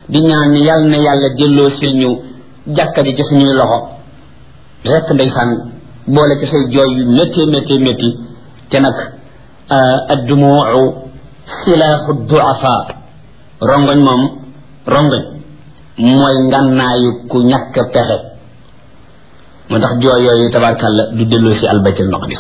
di ñaan ni yàlla na yàlla delloo sil ñu jàkka ji ci suñuy loxo rekk ndeysaan boole ci say jooy yu métti métti métti te nag addumuu silaaxu duafa rongoñ moom rongoñ mooy ngànnaayu ku ñàkk pexe moo tax jooy yooyu tabarkàlla du delloo si albaytul maqdis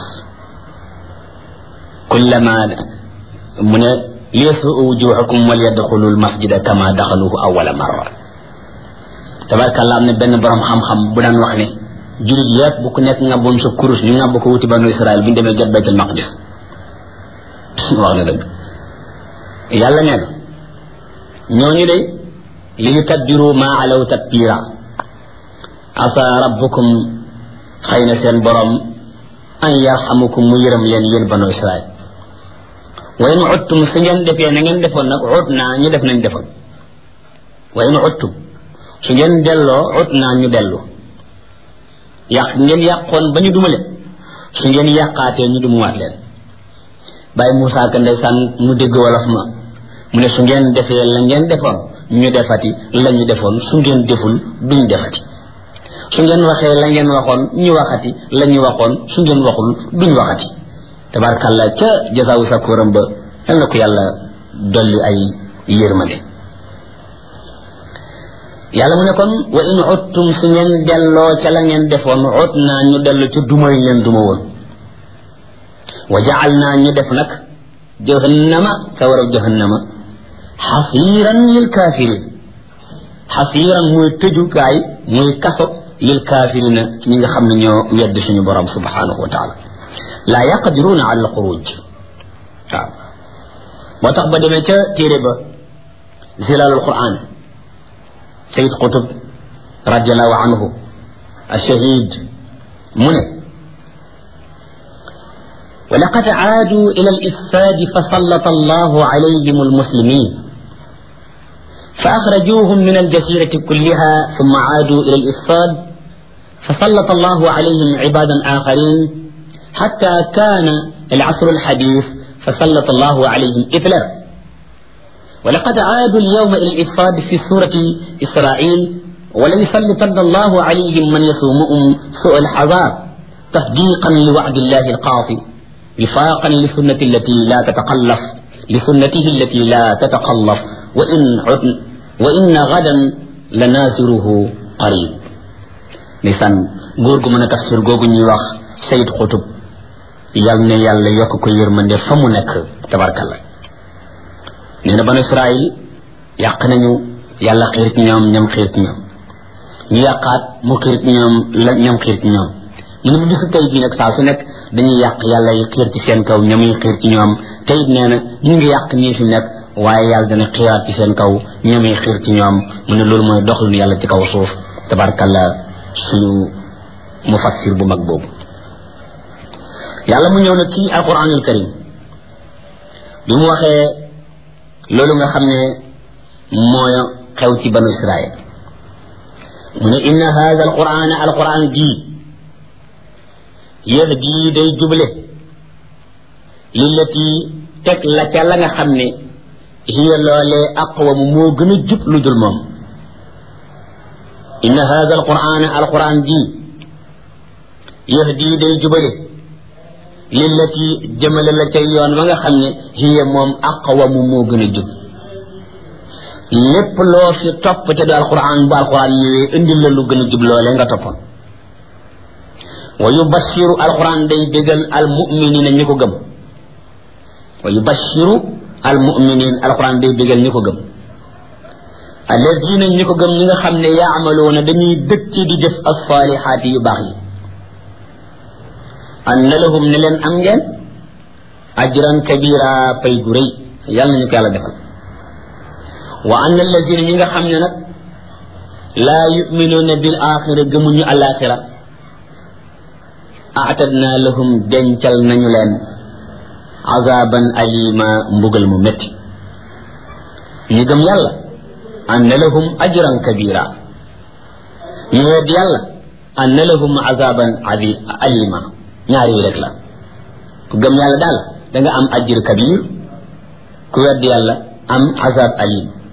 kullama mu ne liyasuu wujuhakum wal yadxulu almasjida kama daxaluhu awala marra tabarkàlla am na benn borom xam-xam bu daan wax ne julit yépp bu ku nekk ngabboon sa kurus ñu ngàbb ko wuti banu israel bu ñu demee jot baytul maqdis wax na dëgg yàlla nee na ñooñu de li ñu tabbiru maa alaw tatbira asa rabbukum xëy na seen borom an yarxamukum mu yërëm leen yéen banu israel wa in uttum su ngeen defee na ngeen defoon nag ut naa ñu def nañ defoon wa in uttum su ngeen delloo ut naa ñu dellu yàq ngeen yàqoon ba ñu dumale su ngeen yàqaatee ñu dumuwaat leen bàyyi Moussa Ka ndeysaan mu dégg wolof ma mu ne su ngeen defee la ngeen defoon ñu defati la ñu defoon su ngeen deful duñ defati su ngeen waxee la ngeen waxoon ñu waxati la ñu waxoon su ngeen waxul duñ waxati tabarkàlla ca jasaawu sakkuram ba yal na ko yàlla dolli ay yërmande yàlla mu ne kon wa in uttum su ngeen delloo ca la ngeen defoon ut naa ñu dellu ca duma yi ngeen duma woon wa jacal naa ñu def nag jahannama sawarab jahannama xasiiran lil kaafirin xasiiran muy tëjukaay muy kaso lil kaafirina ñi nga xam ne ñoo wedd suñu borom subhanahu wa taala laa yaqdiruuna ala alxuruj waaw moo tax ba demee ca téere ba zilalul quran sayid qutub radiallahu anhu ashahid mu ne ولقد عادوا إلى الإفساد فسلط الله عليهم المسلمين فأخرجوهم من الجزيرة كلها ثم عادوا إلى الإفساد فسلط الله عليهم عبادا آخرين حتى كان العصر الحديث فسلط الله عليهم إثلا ولقد عادوا اليوم إلى الإفساد في سورة إسرائيل وليسلطن الله عليهم من يسومهم سوء الحذار تصديقا لوعد الله القاطع وفاقا لسنة التي لا تتقلف لسنته التي لا تتقلف وإن عدن وإن غدا لنازره قريب نسان غورغو من تفسير غوغو ني واخ سيد قطب يال ne yàlla yokk ko yërmande fa mu nekk tabarkalla nee na ban israil yàq nañu yàlla xiir ci ñoom ñam xiir ci ñoom ñu yàqaat mu xiir ci ñoom la ñam xiir ci ñoom mu ne bu bisu tey bii nag saa su nekk dañuy yàq yàlla yi xiir ci seen kaw ñamuy xiir ci ñoom te it nee na ñu ngi yàq nii fi nekk waaye yàlla dana xiiraat ci seen kaw ñamuy xiir ci ñoom mu ne loolu mooy doxalinu yàlla ci kaw suuf tabarkalla suñu mufassir bu mag boobu yàlla mu ñëw nag ci alquranul karim bi mu waxee loolu nga xam ne mooy xew ci banu israil mu ne inna hada alquran alquran jii yahdi day juble lillati teg la ca la nga xam ne hiya loolee aqwamu moo gën a jub lu dul moom inna hada alquran alquran ji yahdi day jubale lillati jëmale la ca yoon wa nga xam ne hiya moom aqwamu moo gën a jub lépp loo fi topp te du alquran bu alquran ñëwee indil la lu gën a jub loolee nga toppoon wa yubashiru alquran day bégal almuminina ñi ko gëm wa yubashiru almuminin alquran day bégal ñi ko gëm alladina ñi ko gëm ñi nga xam ne yaamaloona dañuy dëkk di def alsalihaati yu baax yi anna lahum ne leen am ngeen ajran kabira pay gu rëy yàlla nañu ko yàlla defal wa anna alladina ñi nga xam ne nag laa yuminuuna bil axira gëmuñu alaxira aatadna lahum dencal nañu leen azaban alima mbugal mu métti ñi gëm yàlla anna lahum ajran kabira ñu wedd yàlla anna lahum azaban alima ñaar yi rek la ku gëm yàlla daal da nga am ajr kabir ku wedd yàlla am azab alim